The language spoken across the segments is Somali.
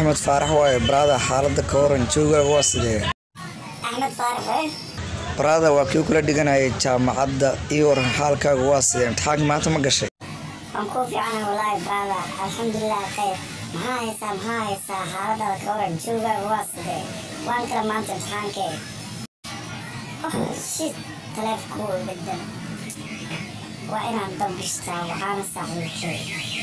axmed faarax waaye baraada xaalada ka waran joogaaga waa sidee axmed faarax eh baraada waa kii kula dhiganayay jaamacadda iyo waran xaalkaaga waa sidee imtixaanka maanta ma gashay waan kuu fiicana walaahi baada alxamdulilah khayr maxaa haysaa maxaa haysaa xaaladaada ka waran joogaaga waa sidee waan kala maanta imtixaankee oh shit taleefku bedel waa inaan dambishtaa waxaana saaxiibkay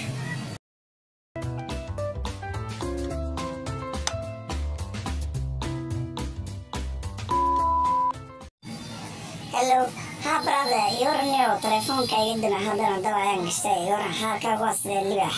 hello ha brother yoranio telefoonka iga dina haddana dab ayaan gashtay yoran xaalkaaga waa sidee libax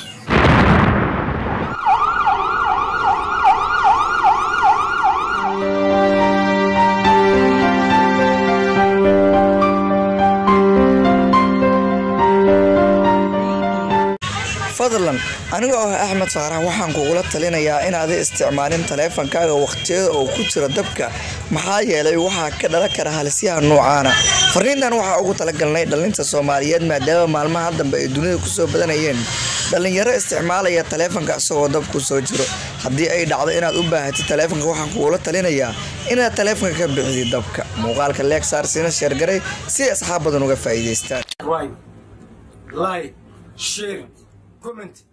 fadlan aniga oo ah axmed faarax waxaan kugula talinayaa inaada isticmaalin taleefankaaga wakhtiyada oo ku jira dabka maxaa yeelay waxaa ka dhalan kara halisyaha noocaana fariintan waxaa ugu talagalnay dhalinta soomaaliyeed maadaama maalmaha dambe ay dunida kusoo badanayeen dhalinyaro isticmaalaya taleefanka isagoo dabku soo jiro haddii ay dhacdo inaad u baahatid taleefanka waxaan kugula talinayaa inaad taleefanka ka bixidid dabka muuqaalka leegsaar sina sheergaray si asxaab badan uga faa'iidaystaan right, like, share, comment.